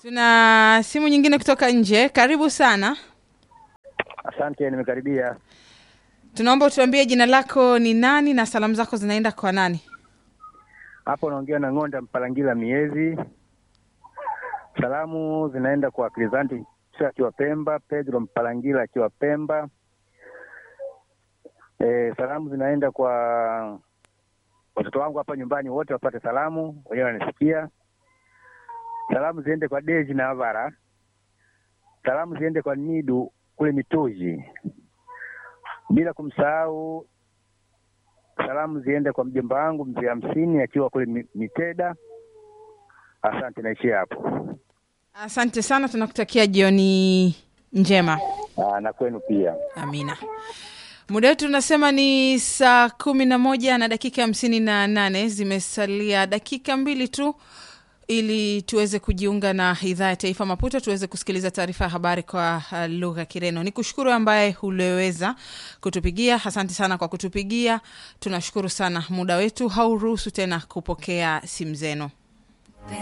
Tuna simu nyingine kutoka nje. Karibu sana. Asante, nimekaribia. Tunaomba utuambie jina lako ni nani na salamu zako zinaenda kwa nani? Hapo naongea na Ng'onda Mpalangila Miezi. Salamu zinaenda kwa Krizanti akiwa Pemba, Pedro Mpalangila akiwa Pemba. E, salamu zinaenda kwa watoto wangu hapa nyumbani, wote wapate salamu, wenyewe wanisikia. Salamu ziende kwa Deji na Avara. Salamu ziende kwa Nidu kule Mitoji, bila kumsahau salamu ziende kwa mjomba wangu mzee hamsini akiwa kule Mi- Miteda. Asante, naishia hapo. Asante sana, tunakutakia jioni njema. Aa, na kwenu pia. Amina. Muda wetu unasema ni saa kumi na moja na dakika hamsini na nane. Zimesalia dakika mbili tu ili tuweze kujiunga na idhaa ya taifa Maputo, tuweze kusikiliza taarifa ya habari kwa uh, lugha ya Kireno. Ni kushukuru ambaye uliweza kutupigia, asante sana kwa kutupigia. Tunashukuru sana, muda wetu hauruhusu tena kupokea simu zenu.